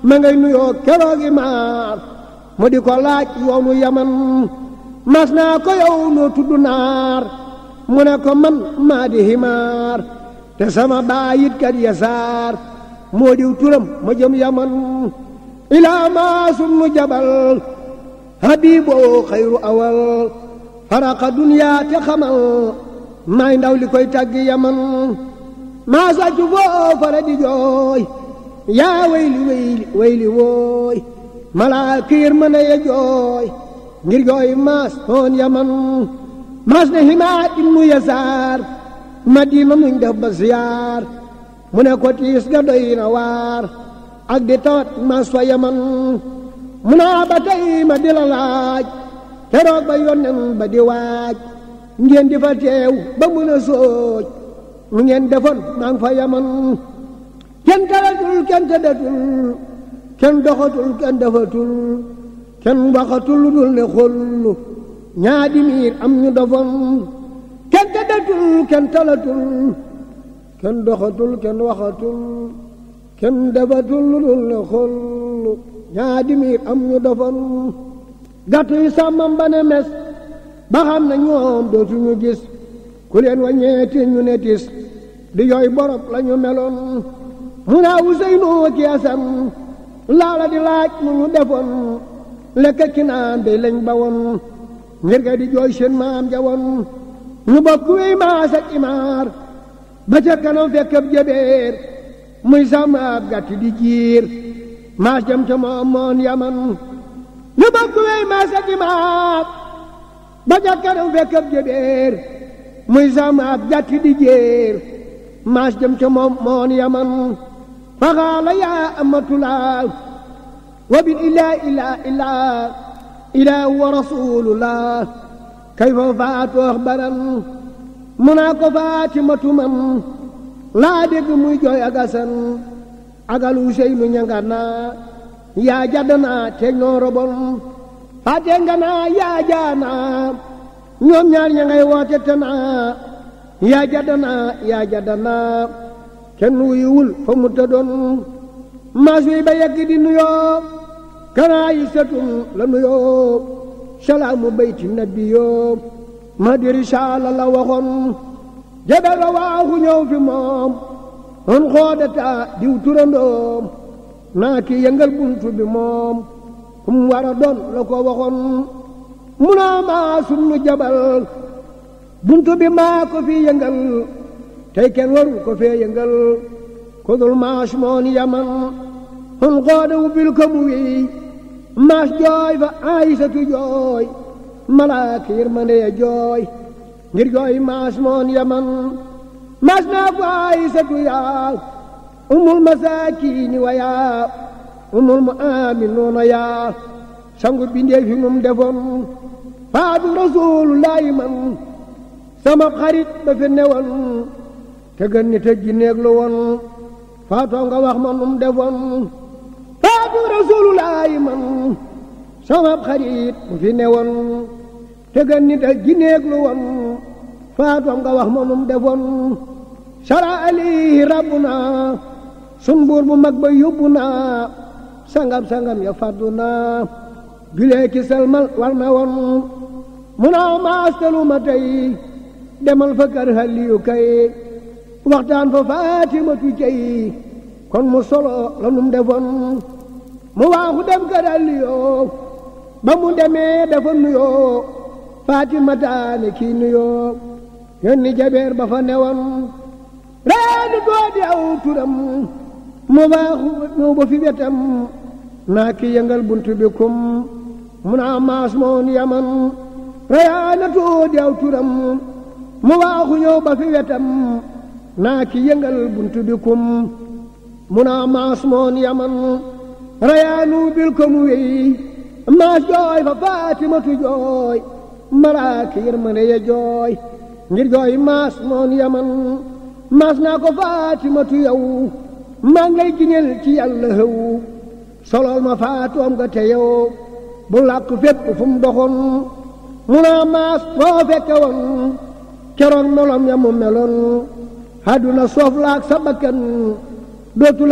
ma ngay nuyoo keroogi maar mu di ko laaj yoonu yaman mas naa ko yow noo tudd naar mu ne ko man maa di himaar te sama baayit kat yasaar moo diw turam ma jëm yaman ilaa maa sunu jabal habiboo xayru awal faraqa duniyaa te xamal maay ndaw li koy tàggi yaman maa sàccu foo fara di jooy yaa wayli wayli wayli wooy malaa kiir mën a ye jooy ngir jooy maas hoon yaman maas ne himaa ibnu yasaar madina nuñ def ba siyaar mu ne ko tiis ga doy na waar ak di tawat maas fa yaman mu naa ba tey ma di la laaj keroog ba yonnen ba di waaj ngeen di fa teew ba mun a sooj mu ngeen defoon maa ngi fa yaman kenn talatul kenn tëddatul kenn doxatul kenn defatul kenn waxatul lu dul ne xollu ñaadi miir am ñu dofoon kenn tëddatul kenn talatul kenn doxatul kenn waxatul kenn defatul lu dul ne xollu ñaadi miir am ñu dofoon gàtt yi sàmmam ba ne mes ba xam na ñoom dootuñu gis ku leen wàññeeti ñu ne tis di yooy borop la ñu meloon mu naa Useynu ki Asan laala di laaj mu ñu defoon lekk ki naan day lañ ba woon ngir ga di jooy seen maam ja woon ñu bokk wéy maas ak imaar ba ca kanam fekk ab jëbeer muy sàmm ab gàtt di jiir maas jëm ca moom moon yaman ñu bokk wéy maas ak imaar ba ca kanam fekk ab jëbeer muy sàmm ab gàtt di jiir maas jëm ca moom moon yaman faxaala yaa amatulaa wa bil ilaa ilaa ilaa ilaa wa rasulullah kayfa faatu axbaran mu naa ko faatimatu man laa dégg muy jooy agasan agal Useynu ñanga naa yaa jadd naa teeg noo robon faate nga naa yaa jaanaa ñoom ñaar ña ngay woote te naa yaa jadd naa yaa jadd naa kenn wuyuwul fa mu tëddoon maas wi ba yegg di nuyoo kanaa yi setun la nuyoo salaamu bayti nabi yoo ma diri saala la waxoon jabel ba waaxu ñëw fi moom on xoodata diw turandoom naa ki yëngal buntu bi moom kum war a doon la ko waxoon mu naa maa sunu jabal buntu bi maa ko fi yëngal tey kenn waru ko fee yëngal ko dul maas moon yaman on xooda ubbil ko mu wi maas jooy fa aysatu jooy malaaka yërmande ya jooy ngir jooy maas moon yaman maas naa ko aysatu yaa umul masaakiini wa yaa umul mu aaminuuna yaa sangu bindee fi num defoon faatu rasuulullaahi man sama xarit ba fi newoon te gën ni te jinneeg lu woon faatoo nga wax ma num defoon faatu rasuulullaahi man sama xarit bu fi newoon te gën ni te jinneeg lu woon faatoo nga wax ma num defoon sara alayhi rabbuna sun buur bu mag ba yóbbu naa sangam sangam ya faddu naa julee ki selmal war na woon mu naa maastalu ma tey demal fa kër Aliyu kay waxtaan fa Faatimatu cey kon mu solo la num defoon mu waaxu dem kër Aliyu ba mu demee dafa nuyoo Faatimataane kii nuyoo yónni jabeer ba fa newoon reeni doo di aw turam mu waaxu ñëw ba fi wetam naa ki yëngal buntu bi kum mu naa maas moon yaman reyaana too di aw turam mu waaxu ñëw ba fi wetam naa ki yëngal buntu bi kum mu naa maas moon yaman reyaanu bil ko mu wéy maas jooy fa faatimatu jooy malaaka yërmande ya jooy ngir jooy maas moon yaman maas naa ko faatimatu yow maa ngi lay giñel ci yàlla xëw solol ma faatoom nga te yow bu làkk fépp fu mu doxoon mu naa maas foo fekke woon keroog melom ya mu meloon àdduna soof laak sa bakkan dootu